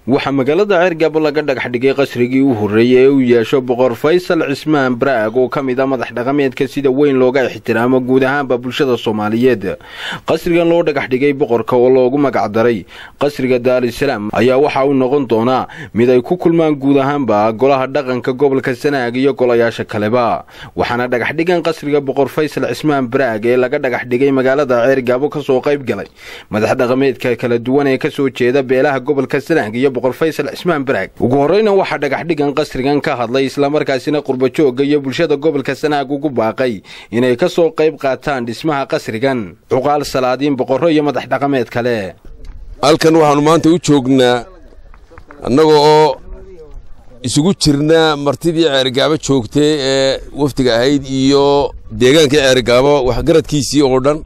waxaa magaalada ceergabo laga dhagax dhigay qasrigii u horreeyey ee uu yeesho boqor faysal cismaan baraag oo ka mid a madax dhaqameedka sida weyn looga ixtiraamo guud ahaanba bulshada soomaaliyeed qasrigan loo dhagax dhigay boqorka oo loogu magacdaray qasriga daarisalaam ayaa waxa uu noqon doonaa mid ay ku kulmaan guud ahaanba golaha dhaqanka gobolka sanaag iyo golayaasha kaleba waxaana dhagaxdhigan qasriga boqor faysal cismaan baraag ee laga dhagax dhigay magaalada ceergabo kasoo qayb galay madax dhaqameedka kala duwan ee kasoo jeeda beelaha gobolka sanaag iyo boqor faysal cismaan baraag ugu horreyna waxaa dhagaxdhigan qasrigan ka hadlay islamarkaasina qurbajooga iyo bulshada gobolka sanaag ugu baaqay inay ka soo qayb qaataan dhismaha qasrigan cuqaal salaadiin boqorro iyo madax dhaqameed kale halkan waxaannu maanta u joognaa annaga oo isugu jirna martidii ceergaabo joogtay ee wafdiga ahayd iyo deegaankii ceergaabo waxgaradkiisii oo dhan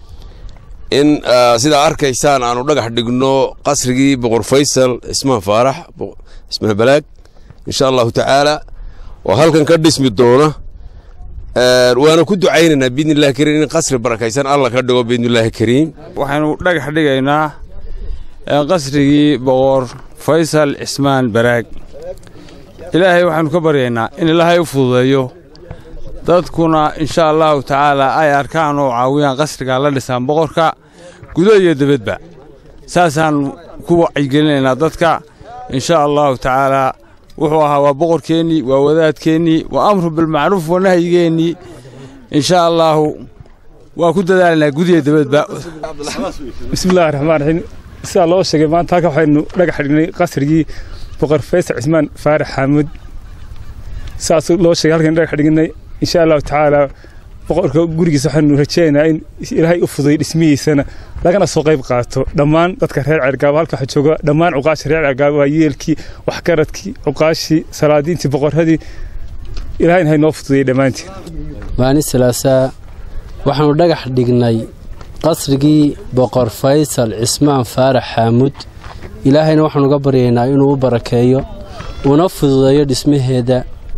in sidaa arkaysaan aanu dhagax dhigno qasrigii boqor faysal cismaan faarax cismaan balaag insha allahu tacaala oo halkan ka dhismi doona waana ku ducaynaynaa biidnillahi kariim in qasri barakaysan alla ka dhigo biidnillahi kariim waxaynu dhagax dhigaynaa qasrigii boqor faysal cismaan baraag ilaahay waxaanu ka baryaynaa in ilaahay u fududeeyo dadkuna insha allahu tacaala ay arkaan oo caawiyaan qasrigaa la dhisaan boqorka gudo iyo debadba saasaan ku wacyigelinaynaa dadka insha allahu tacaalaa wuxuu ahaa waa boqorkeennii waa wadaadkeennii waa amru bilmacruuf waa nahyigeennii insha allaahu waa ku dadaalaynaa gudiya debadba bismillahi raxmaan raxiim sidaa loo sheegay maanta halka waxaynu dhagax dhignay qasrigii boqor faysal cismaan faarax xaamuud saas loo sheegay halkaynu dhagax dhignay insha allahu tacaalaa boqorka gurigiisa waxaanu rajeynayaa in ilaahay u fuday dhismihiisana lagana soo qayb qaato dhammaan dadka reer ceergaabo halka waxa jooga dhammaan cuqaasha reer ceergaabo waa yeelkii waxgaradkii cuqaashii salaadiintii boqorradii ilahayna hay noo fududayay dhammaantiin maalin salaasaa waxaannu dhagax dhignay qasrigii boqor faysal cismaan faarax xaamuud ilaahayna waxaanu uga baryaynaa inuu u barakeeyo una fududeeyo dhismaheeda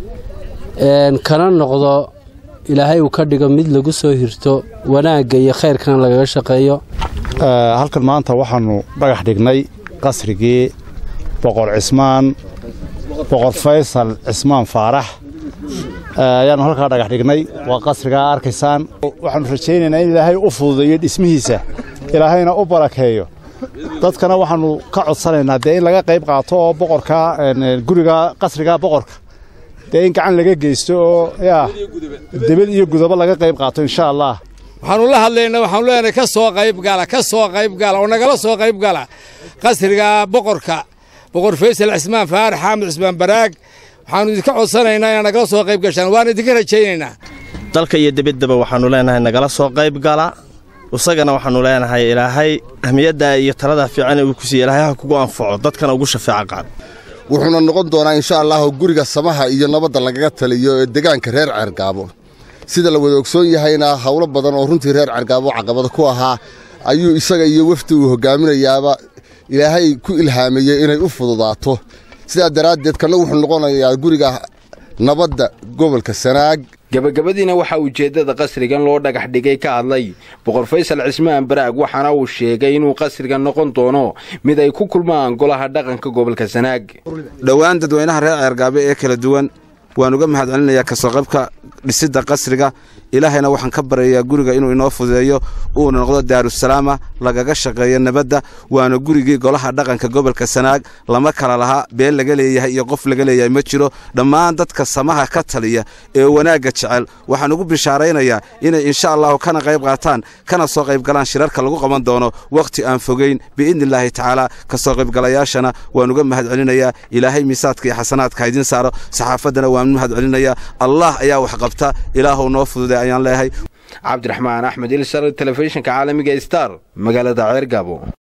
kana noqdo ilaahay uu ka dhigo mid lagu soo hirto wanaagga iyo khayrkana lagaga shaqeeyo halkan maanta waxaannu dhagax dhignay qasrigii boqor cismaan boqor faysal cismaan faarax ayaannu halkaa dhagax dhignay waa qasrigaa arkaysaan waxaannu rajaynaynaa in ilaahay u fududeeyo dhismihiisa ilaahayna u barakeeyo dadkana waxaannu ka codsanaynaa dee in laga qayb qaato oo boqorka guriga qasrigaa boqorka dee in gacan laga geysto oo yaa debad iyo gudaba laga qayb qaato insha allah waxaannu la hadlaynaa waxaanu leenahay ka soo qayb gala ka soo qayb gala oo nagala soo qayb gala qasriga boqorka boqor faysal cismaan faarax xaamud cismaan baraag waxaannu idinka codsanaynaa inaad nagala soo qayb gashaan waana idinka rajaynaynaa dalka iyo debaddaba waxaannu leenahay nagala soo qayb gala isagana waxaannu leenahay ilaahay ahmiyadda iyo talada fiican uu ku siiye ilaahay ha kugu anfaco dadkana ugu shafeeco qaad wuxuuna noqon doonaa insha allahu guriga samaha iyo nabadda lagaga taliyo ee degaanka reer ceergaabo sida la wada ogsoon yahayna howlo badan oo runtii reer ceergaabo caqabada ku ahaa ayuu isaga iyo wafdi uu hogaaminayaaba ilaahay ku ilhaamayey inay u fududaato sidaa daraaddeed kanna wuxuu noqonayaa guriga nabadda gobolka sanaag gabagabadiina waxaa ujeeddada qasrigan loo dhagax dhigay ka hadlay boqor faysal cismaan baraag waxaana uu sheegay inuu qasrigan noqon doono mid ay ku kulmaan golaha dhaqanka gobolka sanaag dhowaan dadweynaha reer ceergaabe ee kala duwan waan uga mahad celinayaa kasoo qaybka dhisidda qasriga ilaahayna waxaan ka baryayaa guriga inuu inoo fudeeyo uuna noqdo daarusalaama lagaga shaqeeyo nabadda waana gurigii golaha dhaqanka gobolka sanaag lama kala lahaa been laga leeyahay iyo qof laga leeyahay ma jiro dhammaan dadka samaha ka taliya ee wanaagga jecel waxaan ugu bishaaraynayaa inay insha allahu kana qayb qaataan kana soo qayb galaan shirarka lagu qaban doono wakhti aan fogeyn biidnillaahi tacaala kasoo qaybgalayaashana waan uga mahad celinayaa ilaahay miisaadka iyo xasanaadka ha idiin saaro saxaafaddana waan mahad celinayaa allah ayaa wax qabta ilaahuw noo fududay ayaan leeyahay cabdiraxmaan axmed ilsar telefishinka caalamiga star magaalada ceergaabo